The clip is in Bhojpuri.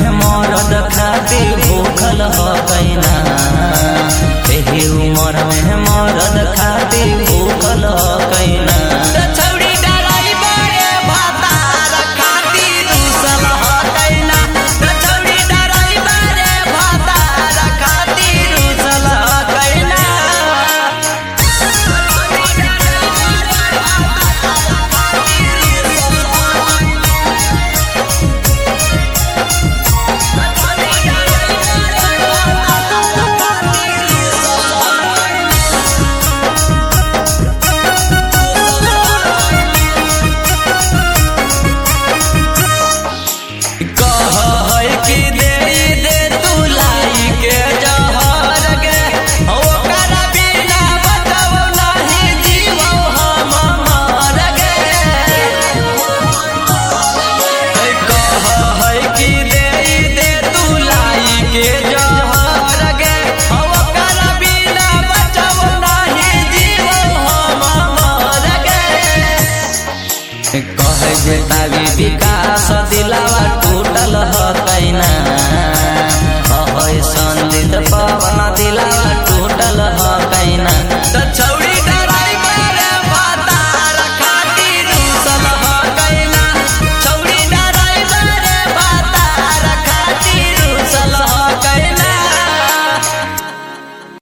में मरद खातिर भूखल ह कैना एही उमर में मरद खातिर भूखल ह कैना छौड़ी डराई बड़े भातार खातिर रुसल ह कैना छौड़ी डराई बड़े भातार खातिर रुसल ह कैना कह है कि दे दे तू लाई के जहर गे ओकर बिना बचब नाही जीवो हम मर गे कह है कि दे दे तू लाई के जहर गे ओकर बिना बचब नाही जीवो हम मर गे कहे जे तावी बिका